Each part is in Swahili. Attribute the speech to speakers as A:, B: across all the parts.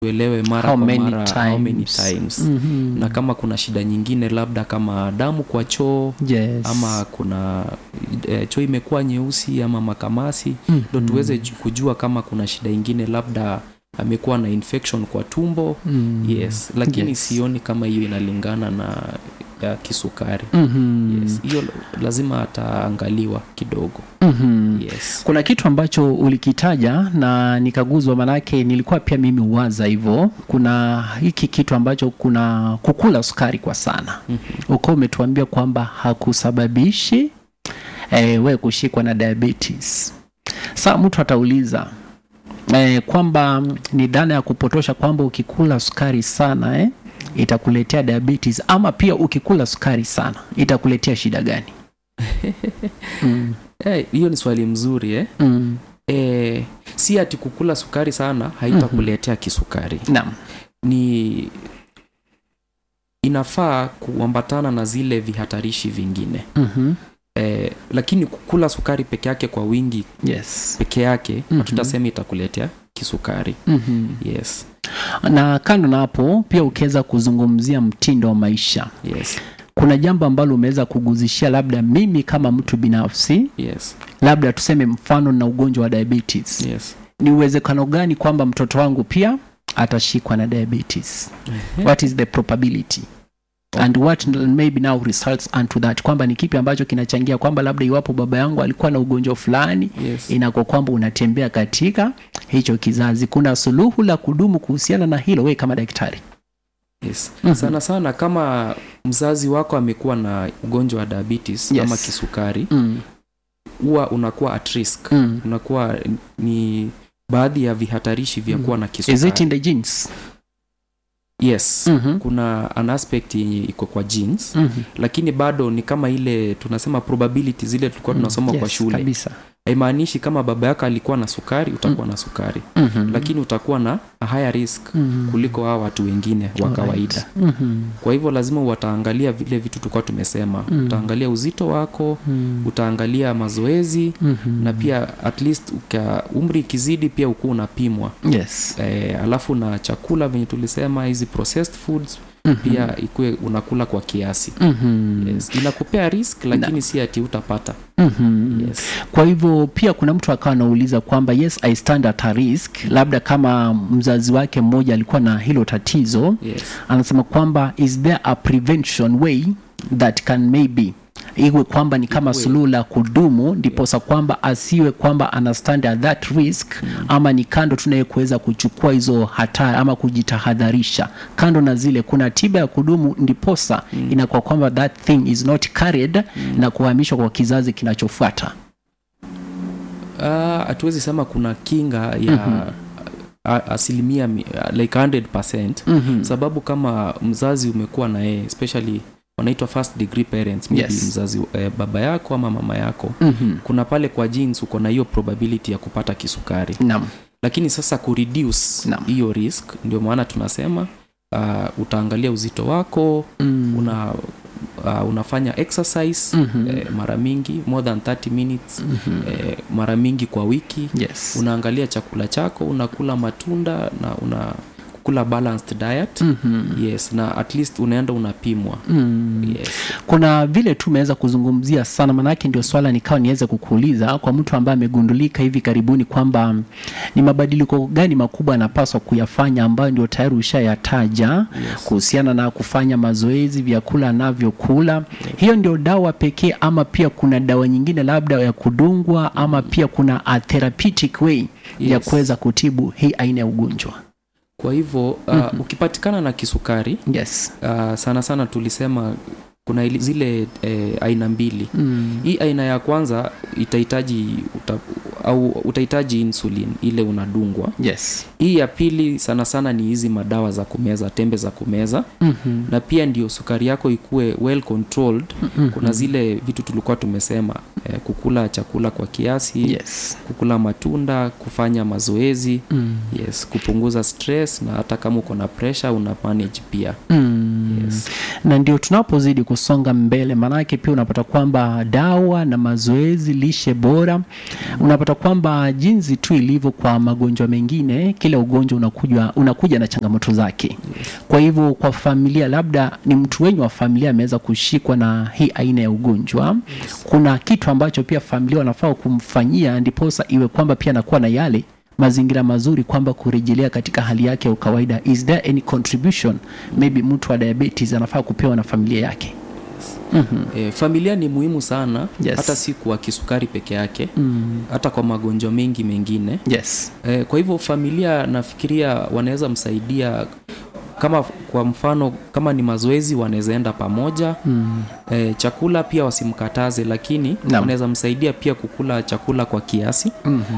A: tuelewe mara
B: How
A: kwa
B: many
A: mara how many
B: times?
A: times
B: Mhm.
A: na kama kuna shida nyingine labda kama damu kwa choo
B: yes.
A: ama kuna e, choo imekuwa nyeusi ama makamasi
B: Mhm.
A: ndo tuweze ju- kujua kama kuna shida ingine labda amekuwa na infection kwa tumbo
B: Mm.
A: yes lakini
B: Yes.
A: sioni kama hiyo inalingana na ya kisukari
B: Mhm.
A: yes hiyo lazima ataangaliwa kidogo
B: Mhm.
A: yes
B: kuna kitu ambacho ulikitaja na nikaguzwa manake nilikuwa pia mimi uwaza hivyo kuna hiki kitu ambacho kuna kukula sukari kwa sana
A: Mhm.
B: ukawa umetuambia kwamba hakusababishi eh, we kushikwa na diabetes saa mtu atauliza eh, kwamba mm, ni dhana ya kupotosha kwamba ukikula sukari sana eh, itakuletea diabetes ama pia ukikula sukari sana itakuletea shida gani mm,
A: Eh, hiyo ni swali mzuri eh?
B: mm,
A: Eh, si ati kukula sukari sana haitakuletea kisukari
B: naam
A: ni inafaa kuambatana na zile vihatarishi vingine
B: Mhm.
A: eh, lakini kukula sukari peke yake kwa wingi
B: yes
A: peke yake
B: Mhm.
A: hatutasema itakuletea kisukari
B: Mhm.
A: yes
B: na kando na hapo pia ukiweza kuzungumzia mtindo wa maisha
A: yes
B: kuna jambo ambalo umeweza kuguzishia labda mimi kama mtu binafsi
A: yes
B: labda tuseme mfano na ugonjwa wa diabetes
A: yes
B: ni uwezekano gani kwamba mtoto wangu pia atashikwa na diabetes what is the probability and what maybe now results unto that kwamba ni kipi ambacho kinachangia kwamba labda iwapo baba yangu alikuwa na ugonjwa fulani
A: yes
B: inako kwamba unatembea katika hicho kizazi kuna suluhu la kudumu kuhusiana na hilo we kama daktari
A: yes
B: Mhm.
A: sana sana kama mzazi wako amekuwa na ugonjwa wa diabetes
B: Yes.
A: ama kisukari
B: mm.
A: huwa unakuwa at risk
B: Mm.
A: unakuwa ni baadhi ya vihatarishi vya
B: Mm.
A: kuwa na
B: is it
A: kisukari
B: in the genes
A: yes
B: Mhm.
A: kuna an aspect yenye iko kwa genes
B: Mhm.
A: lakini bado ni kama ile tunasema probability zile tulikuwa tunasoma
B: Mm.
A: kwa
B: Yes,
A: shule
B: kabisa
A: haimaanishi kama baba yako alikuwa na sukari utakuwa na sukari
B: Mhm.
A: lakini utakuwa na a higher risk
B: Mhm.
A: kuliko hao watu wengine wa
B: Alright.
A: kawaida
B: Mhm.
A: kwa hivyo lazima wataangalia vile vitu tulikuwa tumesema
B: Mm.
A: utaangalia uzito wako
B: Mhm.
A: utaangalia mazoezi
B: Mhm.
A: na pia at least uka, umri ikizidi pia ukuwa unapimwa
B: yes
A: e, alafu na chakula venye tulisema hizi processed foods
B: Mhm.
A: pia ikuwe unakula kwa kiasi
B: Mhm.
A: yes. inakupea risk lakini si ati utapata
B: Mhm.
A: yes.
B: kwa hivyo pia kuna mtu akawa anauliza kwamba yes i stand at a risk labda kama mzazi wake mmoja alikuwa na hilo tatizo
A: Yes.
B: anasema kwamba is there a prevention way that can maybe iwe kwamba ni kama
A: Iwe.
B: suluhu la kudumu ndiposa kwamba asiwe kwamba ana stand at that risk ama ni kando tunaye kuweza kuchukua hizo hatari ama kujitahadharisha kando na zile kuna tiba ya kudumu ndiposa inakuwa kwamba that thing is not carried na kuhamishwa kwa kizazi kinachofuata
A: Ah, hatuwezi sema kuna kinga ya a- asilimia mi- like 100
B: Mhm.
A: sababu kama mzazi umekuwa na yeye especially wanaitwa first degree parents maybe
B: Yes.
A: mzazi eh, baba yako ama mama yako
B: Mhm.
A: kuna pale kwa genes uko na hiyo probability ya kupata kisukari
B: Naam.
A: lakini sasa kureduce
B: Naam.
A: hiyo risk ndio maana tunasema uh, utaangalia uzito wako
B: Mm.
A: una uh, unafanya exercise
B: Mhm.
A: eh, mara mingi more than 30 minutes
B: Mhm.
A: eh, mara mingi kwa wiki
B: Yes.
A: unaangalia chakula chako unakula matunda na una kula balanced diet
B: Mhm.
A: yes na at least unaenda unapimwa
B: Mm.
A: yes
B: kuna vile tu umeweza kuzungumzia sana manake ndio swala nikawa niweze kukuuliza kwa mtu ambaye amegundulika hivi karibuni kwamba mm, ni mabadiliko gani makubwa anapaswa kuyafanya ambayo ndio tayari ushayataja
A: yes.
B: kuhusiana na kufanya mazoezi vyakula anavyokula hiyo ndio dawa pekee ama pia kuna dawa nyingine labda ya kudungwa ama pia kuna a therapeutic way ya
A: Yes.
B: kuweza kutibu hii aina ya ugonjwa
A: kwa hivyo uh, ukipatikana na kisukari
B: yes
A: uh, sana sana tulisema kuna ili- zile eh, aina mbili
B: mm.
A: hii aina ya kwanza itahitaji uta, au utahitaji insulin ile unadungwa
B: yes
A: hii ya pili sana sana ni hizi madawa za kumeza tembe za kumeza
B: mm-hmm.
A: na pia ndio sukari yako ikuwe well controlled kuna zile vitu tulikuwa tumesema eh, kukula chakula kwa kiasi
B: yes
A: kukula matunda kufanya mazoezi
B: mm.
A: yes kupunguza stress na hata kama uko na pressure una manage pia
B: Mm.
A: yes.
B: na ndio tunapozidi kusonga mbele maanake pia unapata kwamba dawa na mazoezi lishe bora unapata kwamba jinsi tu ilivyo kwa magonjwa mengine kila ugonjwa unakuja, unakuja na changamoto zake kwa hivyo kwa familia labda ni mtu wenyu wa familia ameweza kushikwa na hii aina ya ugonjwa kuna kitu ambacho pia familia wanafaa kumfanyia ndiposa iwe kwamba pia anakuwa na yale mazingira mazuri kwamba kurejelea katika hali yake ya ukawaida is there any contribution maybe mtu wa diabetes anafaa kupewa na familia yake
A: E, familia ni muhimu sana
B: Yes.
A: hata si kwa kisukari peke yake mm. hata kwa magonjwa mengi mengine
B: yes
A: e, kwa hivyo familia nafikiria wanaweza msaidia kama kwa mfano kama ni mazoezi wanaweza enda pamoja mm. e, chakula pia wasimkataze lakini
B: Naam.
A: wanaweza msaidia pia kukula chakula kwa kiasi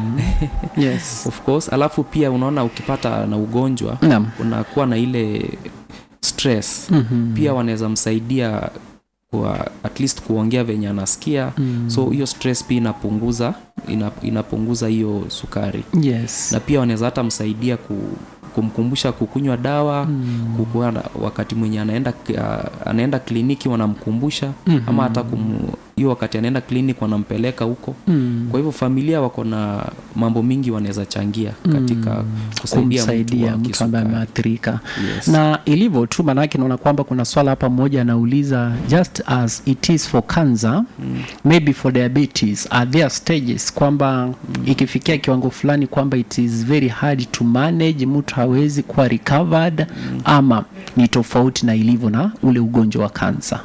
B: yes
A: of course alafu pia unaona ukipata na ugonjwa
B: naam
A: unakuwa na ile stress
B: Mhm.
A: pia wanaweza msaidia kwa at least kuongea venye anasikia
B: Mm.
A: so hiyo stress pia inapunguza ina, inapunguza hiyo sukari
B: yes
A: na pia wanaweza hata msaidia ku, kumkumbusha kukunywa dawa mm. kukuwa na- wakati mwenye anaenda uh, anaenda kliniki wanamkumbusha
B: Mhm.
A: ama hata kum- hiyo wakati anaenda kliniki wanampeleka huko
B: Mm.
A: kwa hivyo familia wako na mambo mingi wanaweza changia katika kusaidia mtu
B: kumsaidia
A: wa
B: mtu ambaye
A: kisukari
B: ameathirika
A: yes.
B: na ilivyo tu maanake naona kwamba kuna swala hapa moja anauliza just as it is for cancer mm. maybe for diabetes are there stages kwamba mm. ikifikia kiwango fulani kwamba it is very hard to manage mtu hawezi kuwa recovered mm. ama ni tofauti na ilivyo na ule ugonjwa wa kansa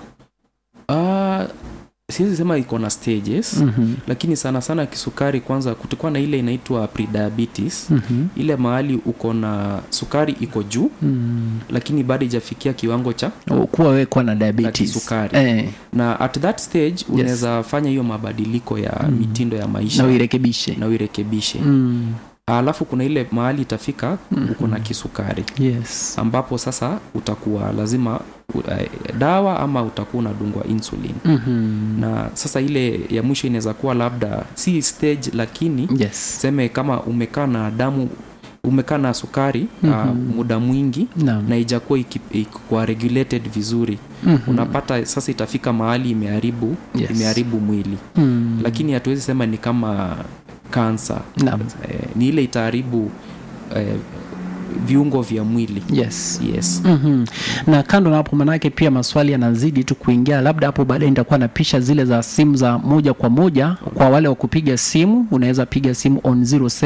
A: Ah, siwezi sema iko na stages
B: Mhm.
A: lakini sana sana kisukari kwanza kutakuwa na ile inaitwa prediabetes
B: Mhm.
A: ile mahali uko na sukari iko juu
B: Mm.
A: lakini bado ijafikia kiwango cha
B: kuwa wewe kuwa na diabetes
A: kisukari.
B: eh,
A: na at that stage unaweza fanya hiyo mabadiliko ya mitindo ya maisha
B: na uirekebishe
A: na uirekebishe
B: mm.
A: alafu kuna ile mahali itafika uko na kisukari
B: yes
A: ambapo sasa utakuwa lazima u- eh, dawa ama utakuwa unadungwa insulin
B: Mhm.
A: na sasa ile ya mwisho inaweza kuwa labda si stage lakini
B: yes
A: seme kama umekaa na damu umekaa na sukari mm-hmm. uh, muda mwingi
B: Naam.
A: na ijakuwa iki- ikikuwa regulated vizuri
B: Mhm.
A: unapata sasa itafika mahali imeharibu
B: Yes.
A: imeharibu mwili
B: Mm.
A: lakini hatuwezi sema ni kama kansa
B: Naam.
A: eh, ni ile itaharibu eh, viungo vya mwili
B: yes
A: yes
B: mm na kando na hapo manake pia maswali yanazidi tu kuingia labda hapo baadaye nitakuwa na pisha zile za simu za moja kwa moja kwa wale wa kupiga simu unaweza piga simu on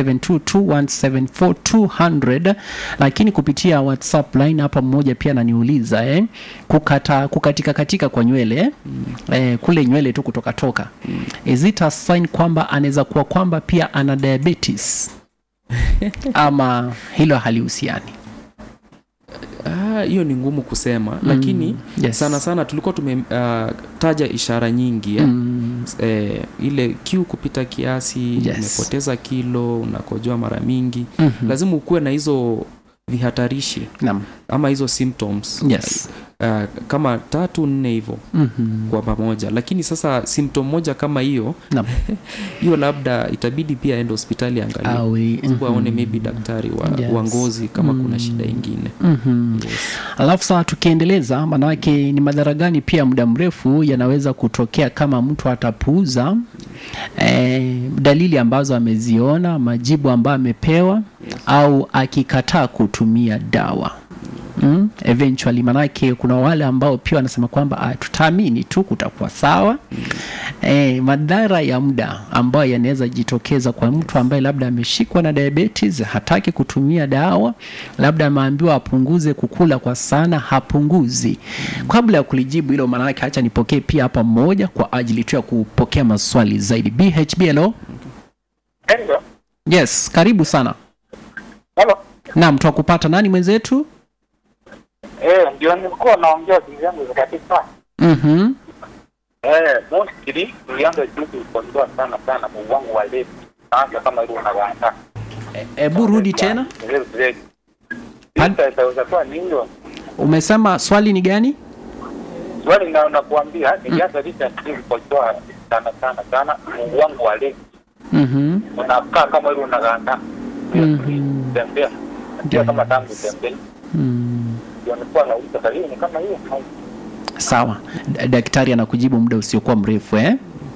B: 0722174200 lakini kupitia whatsapp line hapa mmoja pia ananiuliza eh, kukata kukatika katika kwa nywele eh, kule nywele tu kutoka toka is it a sign kwamba anaweza kuwa kwamba pia ana diabetes ama hilo halihusiani
A: Ah, hiyo ni ngumu kusema lakini
B: yes.
A: sana sana tulikuwa tumetaja ishara nyingi eh?
B: Mm,
A: eh, ile kiu kupita kiasi
B: Yes.
A: umepoteza kilo unakojoa mara mingi
B: mhm.
A: lazima ukuwe na hizo vihatarishi
B: Naam.
A: ama hizo symptoms
B: Yes.
A: uh, kama tatu nne hivyo
B: Mhm.
A: kwa pamoja lakini sasa symptom moja kama hiyo
B: Naam.
A: hiyo labda itabidi pia aende hospitali angalie
B: Awe,
A: Sababu aone
B: mhm.
A: maybe daktari wa,
B: Yes.
A: wa ngozi kama kuna shida ingine
B: Mhm.
A: yes.
B: alafu sasa tukiendeleza maanake ni madhara gani pia muda mrefu yanaweza kutokea kama mtu atapuuza eh, dalili ambazo ameziona majibu ambayo amepewa au akikataa kutumia dawa Mm, eventually manake kuna wale ambao pia wanasema kwamba ah, tutaamini tu kutakuwa sawa eh, madhara ya muda ambayo yanaweza jitokeza kwa mtu ambaye labda ameshikwa na diabetes hataki kutumia dawa labda ameambiwa apunguze kukula kwa sana hapunguzi kabla ya kulijibu hilo maanake hacha nipokee pia hapa mmoja kwa ajili tu ya kupokea maswali zaidi bhb hello
C: Hello.
B: yes karibu sana
C: Hello.
B: naam twakupata nani mwenzetu
C: Eh, ndio nilikuwa naongea simu yangu zikatika.
B: mm-hmm.
C: Eh, mostly nilianza juzi kuondoa sana sana Mungu wangu wa leo. Hata kama ile unawanda.
B: hebu rudi tena
C: Leo leo.
B: Pan-
C: Sasa itaweza kuwa ni hiyo.
B: umesema swali ni gani
C: Swali na nakuambia nilianza licha juzi kuondoa sana sana sana Mungu wangu wa leo.
B: mm-hmm.
C: Unakaa kama ile unaganda.
B: Mhm.
C: Tembea. Ndio kama tangu tembea.
B: mm.
C: ndio nilikuwa nauliza dalili ni kama hiyo au
B: sawa D- daktari anakujibu muda usiokuwa mrefu eh?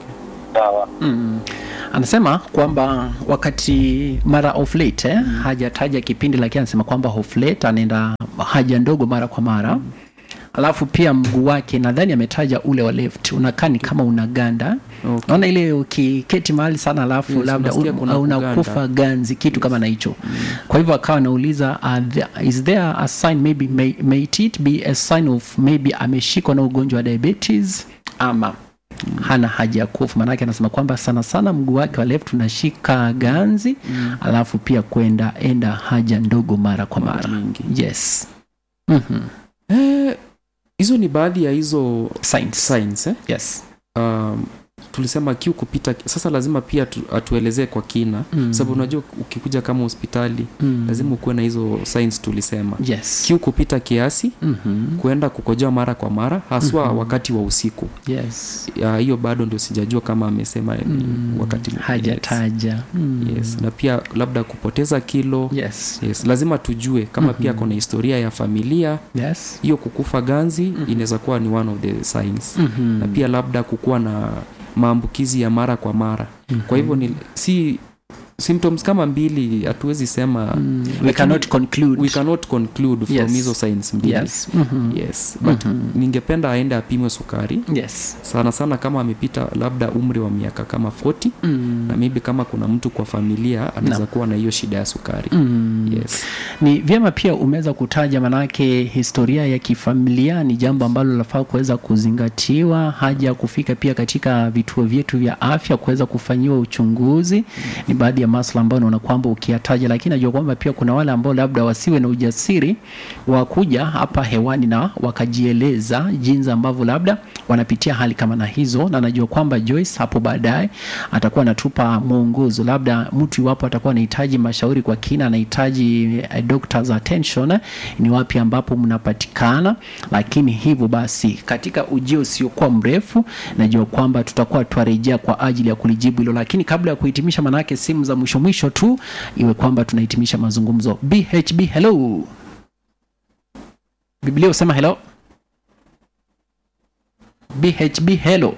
C: sawa
B: mm. anasema kwamba wakati mara of late eh, hajataja kipindi lakini anasema kwamba of late anaenda haja ndogo mara kwa mara alafu pia mguu wake nadhani ametaja ule wa left unakaa ni kama unaganda
A: Okay.
B: naona ile ukiketi mahali sana alafu
A: Yes,
B: labda
A: unasikia
B: un-
A: kuna
B: unakufa
A: kuganda.
B: ganzi kitu kama na hicho kwa hivyo akawa anauliza are there- is there a sign maybe may, may it be a sign of maybe ameshikwa na ugonjwa wa diabetes ama hana haja ya kufa maanake anasema kwamba sana sana mguu wake wa left unashika ganzi mm. alafu pia kwenda enda haja ndogo mara kwa
A: Mara
B: mara
A: mingi.
B: yes mm-hmm.
A: Eh, hizo ni baadhi ya hizo
B: Signs.
A: signs eh?
B: yes
A: um, tulisema kiu kupita sasa lazima pia tu, atuelezee kwa kina
B: Mm.
A: sababu unajua ukikuja kama hospitali
B: Mm.
A: lazima ukuwe na hizo signs tulisema
B: yes
A: kiu kupita kiasi
B: mm-hmm.
A: kuenda kukojoa mara kwa mara haswa
B: Mhm.
A: wakati wa usiku
B: yes
A: Ya, hiyo bado ndio sijajua kama amesema ni
B: Mm.
A: wakati
B: hajataja mm.
A: yes. yes. na pia labda kupoteza kilo
B: yes
A: yes. lazima tujue kama pia
B: Mhm.
A: kuna historia ya familia
B: yes
A: hiyo kukufa ganzi inaweza kuwa ni one of the signs
B: mm-hmm.
A: na pia labda kukuwa na maambukizi ya mara kwa mara kwa hivyo ni si symptoms kama mbili hatuwezi sema
B: mm. we
A: lakini
B: cannot conclude
A: we cannot conclude from
B: Yes.
A: hizo signs mbili
B: yes mm-hmm.
A: yes but
B: Mhm.
A: ningependa aende apimwe sukari
B: yes
A: sana sana kama amepita labda umri wa miaka kama 40
B: mm.
A: na maybe kama kuna mtu kwa familia anaweza kuwa na hiyo shida ya sukari
B: Mm.
A: yes
B: ni vyema pia umeweza kutaja manake historia ya kifamilia ni jambo ambalo linafaa kuweza kuzingatiwa haja ya kufika pia katika vituo vyetu vya afya kuweza kufanyiwa uchunguzi ni baadhi ya maswala ambayo naona kwamba ukiyataja lakini najua kwamba pia kuna wale ambao labda wasiwe na ujasiri wa kuja hapa hewani na wakajieleza jinsi ambavyo labda wanapitia hali kama na hizo na najua kwamba Joyce hapo baadaye atakuwa anatupa mwongozo labda mtu iwapo atakuwa anahitaji mashauri kwa kina anahitaji eh, doctor's attention eh, ni wapi ambapo mnapatikana lakini hivyo basi katika ujio usiokuwa mrefu najua kwamba tutakuwa twarejea kwa ajili ya kulijibu hilo lakini kabla ya kuhitimisha manake simu za mwisho mwisho tu iwe kwamba tunahitimisha mazungumzo bhb hello biblia husema hello bhb hello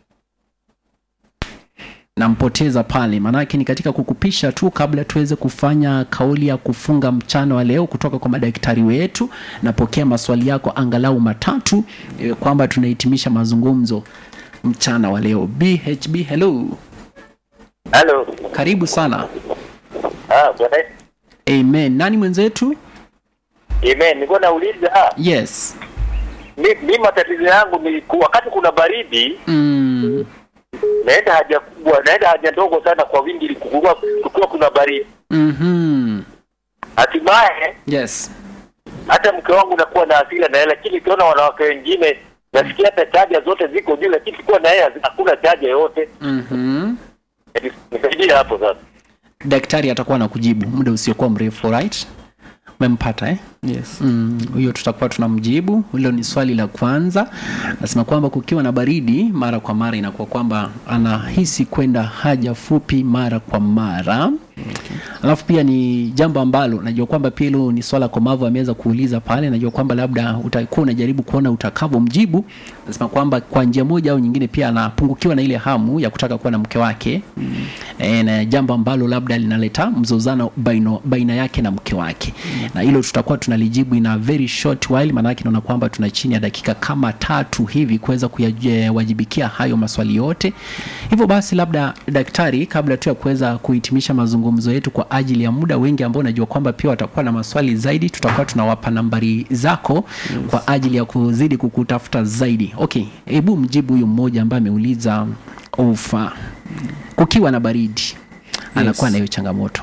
B: nampoteza pale maanake ni katika kukupisha tu kabla tuweze kufanya kauli ya kufunga mchana wa leo kutoka kwa madaktari wetu napokea maswali yako angalau matatu iwe kwamba tunahitimisha mazungumzo mchana wa leo bhb hello
C: halo
B: karibu sana
C: ah bwana
B: amen nani mwenzetu
C: amen nilikuwa nauliza
B: yes
C: mi, mi matatizo yangu ni ku- wakati kuna baridi
B: mm.
C: naenda haja kubwa naenda haja ndogo sana kwa wingi ili kukuwa kukiwa kuna baridi
B: mm-hmm.
C: hatimaye
B: yes
C: hata mke wangu nakuwa na hasira na yeye lakini ukiona wanawake wengine nasikia hata chaja zote ziko juu lakini kuwa na yeye hakuna chaja yoyote
B: mm-hmm.
C: nisaidia hapo sasa
B: daktari atakuwa na kujibu muda usiokuwa mrefu right umempata eh?
A: yes
B: Mm, huyo tutakuwa tunamjibu hilo ni swali la kwanza nasema kwamba kukiwa na baridi mara kwa mara inakuwa kwamba anahisi kwenda haja fupi mara kwa mara alafu pia ni jambo ambalo najua kwamba pia hilo ni swala komavu ameweza kuuliza pale najua kwamba labda utakuwa unajaribu kuona utakavyomjibu nasema kwamba kwa njia moja au nyingine pia anapungukiwa na ile hamu ya kutaka kuwa na mke wake mm. e, na jambo ambalo labda linaleta mzozano baino, baina yake na mke wake mm. na hilo tutakuwa tunalijibu in a very short while maanake naona kwamba tuna chini ya dakika kama tatu hivi kuweza kuyawajibikia hayo maswali yote hivyo basi labda daktari kabla tu ya kuweza kuhitimisha mazungumzo yetu kwa ajili ya muda wengi ambao najua kwamba pia watakuwa na maswali zaidi tutakuwa tunawapa nambari zako yes. kwa ajili ya kuzidi kukutafuta zaidi okay hebu mjibu huyu mmoja ambaye ameuliza ufa kukiwa na baridi anakuwa na hiyo changamoto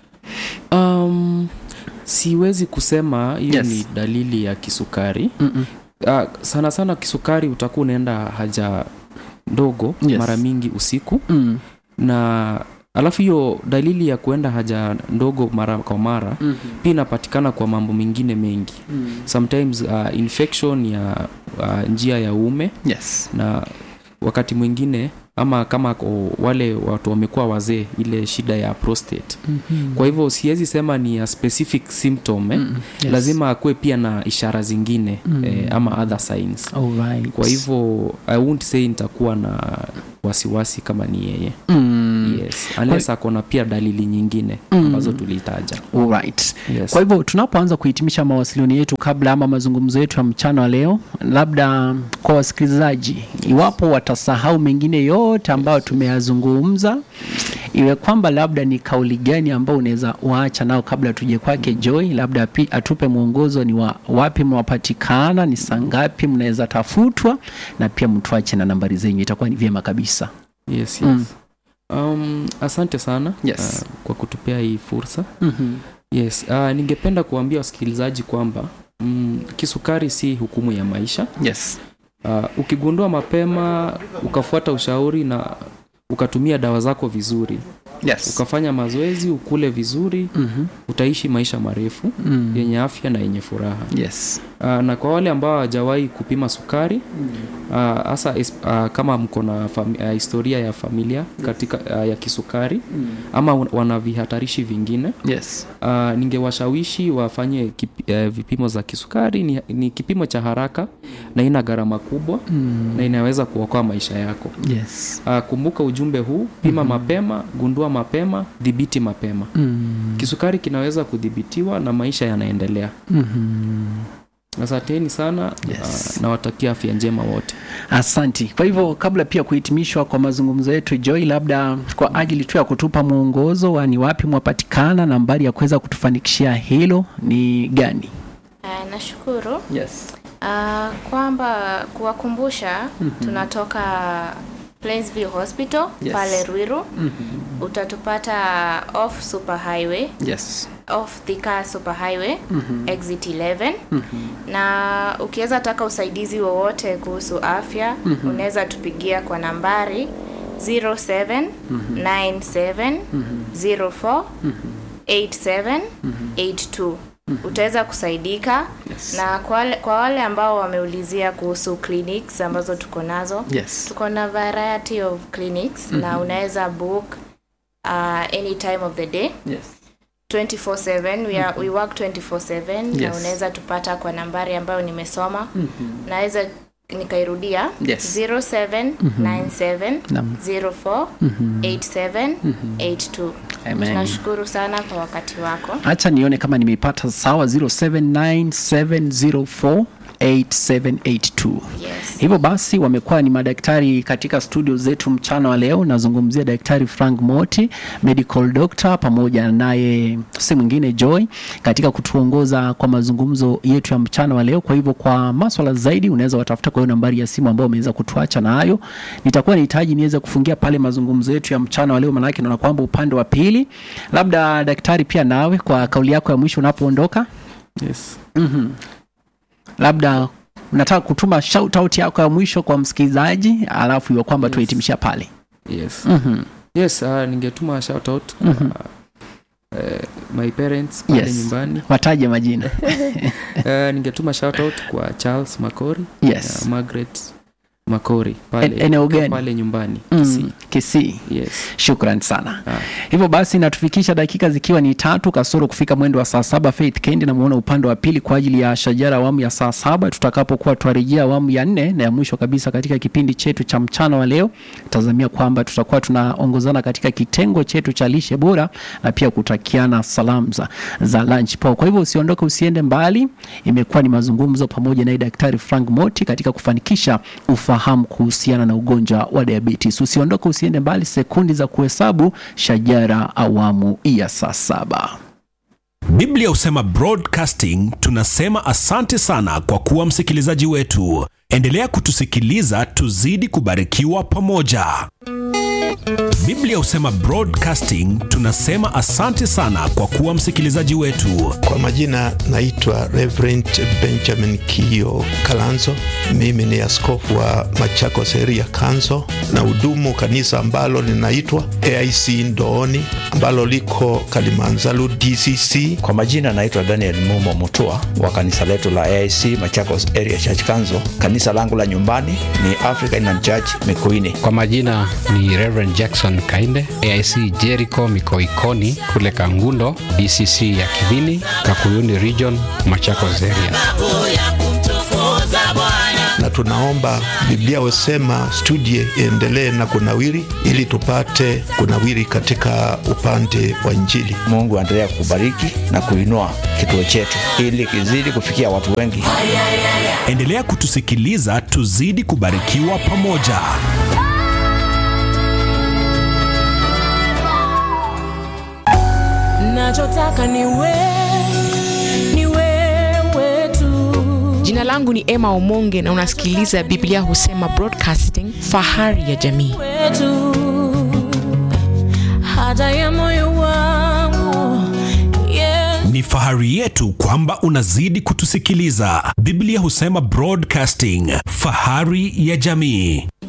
A: um, siwezi kusema hiyo
B: Yes.
A: ni dalili ya kisukari
B: Mm-mm.
A: uh, sana sana kisukari utakuwa unaenda haja ndogo
B: Yes.
A: mara mingi usiku
B: Mm.
A: na alafu hiyo dalili ya kuenda haja ndogo mara kwa mara
B: Mhm.
A: pia inapatikana kwa mambo mengine mengi
B: Mm.
A: sometimes uh, infection ya uh, njia ya uume
B: yes
A: na wakati mwingine ama kama ko- wale watu wamekuwa wazee ile shida ya prostate
B: Mhm.
A: kwa hivyo siwezi sema ni a specific symptom eh?
B: Mm, yes.
A: lazima akuwe pia na ishara zingine
B: Mm.
A: eh, ama other signs
B: Alright.
A: kwa hivyo i won't say nitakuwa na wasiwasi kama ni yeye
B: Mm.
A: yes unless ako na pia dalili nyingine
B: Mm.
A: ambazo tulitaja
B: Alright.
A: yes.
B: kwa hivyo tunapoanza kuhitimisha mawasiliano yetu kabla ama mazungumzo yetu ya mchana wa leo labda kwa wasikilizaji iwapo watasahau mengine yote ambayo tumeyazungumza iwe kwamba labda ni kauli gani ambao unaweza waacha nao kabla tuje kwake joy labda api- atupe mwongozo ni wa, wapi mnapatikana ni saa ngapi mnaweza tafutwa na pia mtuache na nambari zenyu itakuwa ni vyema kabisa
A: yes, yes.
B: Mm.
A: Um, asante sana
B: Yes.
A: uh, kwa kutupea hii fursa
B: mm-hmm.
A: yes uh, ningependa kuambia wasikilizaji kwamba mm, kisukari si hukumu ya maisha
B: yes
A: uh, ukigundua mapema ukafuata ushauri na ukatumia dawa zako vizuri
B: yes
A: ukafanya mazoezi ukule vizuri
B: mm-hmm.
A: utaishi maisha marefu
B: mm.
A: yenye afya na yenye furaha
B: yes
A: uh, na kwa wale ambao hawajawahi kupima sukari hasa uh, uh, kama mko na fami- uh, historia ya familia katika uh, ya kisukari
B: mm.
A: ama un- wana vihatarishi vingine
B: yes
A: uh, ningewashawishi wafanye kip, uh, vipimo za kisukari ni, ni kipimo cha haraka na ina gharama kubwa
B: mm.
A: na inaweza kuokoa maisha yako
B: yes
A: uh, kumbuka ujumbe huu pima mm-hmm. mapema gundua mapema dhibiti mapema
B: mm.
A: kisukari kinaweza kudhibitiwa na maisha yanaendelea
B: mm-hmm.
A: asanteni sana
B: Yes.
A: uh, nawatakia afya njema wote
B: asanti kwa hivyo kabla pia kuhitimishwa kwa mazungumzo yetu joy labda kwa ajili tu ya kutupa mwongozo wa ni wapi mwapatikana nambari ya kuweza kutufanikishia hilo ni gani
D: Uh, nashukuru
B: yes
D: uh, kwamba kuwakumbusha tunatoka Plainsview Hospital
B: Yes.
D: pale Ruiru
B: mm-hmm.
D: utatupata off super highway
B: yes
D: off Thika super highway
B: mm-hmm.
D: exit 11
B: Mm-hmm.
D: na ukiweza taka usaidizi wowote kuhusu afya
B: Mhm.
D: unaweza tupigia kwa nambari 0797 04 8782 utaweza kusaidika
B: Yes.
D: na kwa wale, kwa wale ambao wameulizia kuhusu clinics ambazo tuko nazo
B: yes
D: tuko na variety of clinics na unaweza book uh, any time of the day
B: yes
D: 24/7 we, are, we work 24/7 na
B: Yes.
D: unaweza tupata kwa nambari ambayo nimesoma
B: mm-hmm.
D: naweza nikairudia
B: Yes.
D: 0797
B: Naam.
D: 04
B: Mhm.
D: 8782
B: Amen.
D: tunashukuru sana kwa wakati wako
B: hacha nione kama nimeipata sawa 079704 8782
D: yes
B: hivyo basi wamekuwa ni madaktari katika studio zetu mchana wa leo nazungumzia daktari frank moti medical doctor pamoja naye si mwingine joy katika kutuongoza kwa mazungumzo yetu ya mchana wa leo kwa hivyo kwa maswala zaidi unaweza watafuta kwa hiyo nambari ya simu ambayo umeweza kutuacha nayo nitakuwa nahitaji niweze kufungia pale mazungumzo yetu ya mchana wa leo maanake naona kwamba upande wa pili labda daktari pia nawe kwa kauli yako ya mwisho unapoondoka
A: yes.
B: mm labda unataka kutuma shout out yako ya mwisho kwa msikilizaji alafu iwe kwamba
A: Yes.
B: tuhitimisha pale
A: yes.
B: mm-hmm.
A: yes uh, ningetuma shout out kwa
B: Mhm.
A: uh, my parents pale
B: Yes.
A: nyumbani
B: wataje majina
A: uh, ningetuma shout out kwa charles macori
B: yes
A: na margaret macori pale,
B: En- eneo gani?
A: pale nyumbani Kisii.
B: mm, kisii
A: yes
B: shukran sana
A: ah.
B: hivyo basi natufikisha dakika zikiwa ni tatu kasoro kufika mwendo wa saa saba faith kendi namuona upande wa pili kwa ajili ya shajara awamu ya saa saba tutakapokuwa twarejea awamu ya nne na ya mwisho kabisa katika kipindi chetu cha mchana wa leo tazamia kwamba tutakuwa tunaongozana katika kitengo chetu cha lishe bora na pia kutakiana salamu za, za lunch po kwa hivyo usiondoke usiende mbali imekuwa ni mazungumzo pamoja naye daktari frank moti katika kufanikisha ufahamu kuhusiana na ugonjwa wa diabetes usiondoke usiende mbali sekundi za kuhesabu shajara awamu ya saa saba
E: biblia husema broadcasting tunasema asante sana kwa kuwa msikilizaji wetu endelea kutusikiliza tuzidi kubarikiwa pamoja biblia husema broadcasting tunasema asante sana kwa kuwa msikilizaji wetu
F: Kwa majina naitwa Reverend Benjamin Kio Kalanzo. Mimi ni askofu wa Machakos area Kanzo na hudumu kanisa ambalo linaitwa AIC Ndooni ambalo liko Kalimanzaru DCC.
G: Kwa majina naitwa Daniel Mumo Mutua wa kanisa letu la AIC Machakos Area Church Council. Kanisa langu la nyumbani ni African Inland Church Mikuini.
H: Kwa majina ni Reverend Jackson Kainde, AIC Jericho Mikoikoni kule Kangundo, DCC ya Kivini, Kakuyuni Region, Machakos Area.
F: na tunaomba Biblia husema studie iendelee na kunawiri, ili tupate kunawiri katika upande wa Injili.
G: Mungu aendelea kubariki na kuinua kituo chetu ili kizidi kufikia watu wengi.
E: Endelea kutusikiliza, tuzidi kubarikiwa pamoja.
I: nachotaka ni wewe, ni wewe tu.
J: Jina langu ni Emma Omonge na unasikiliza Biblia Husema Broadcasting, fahari ya jamii.
I: wetu haja ya moyo wangu yes.
E: Ni fahari yetu kwamba unazidi kutusikiliza. Biblia husema Broadcasting, fahari ya jamii.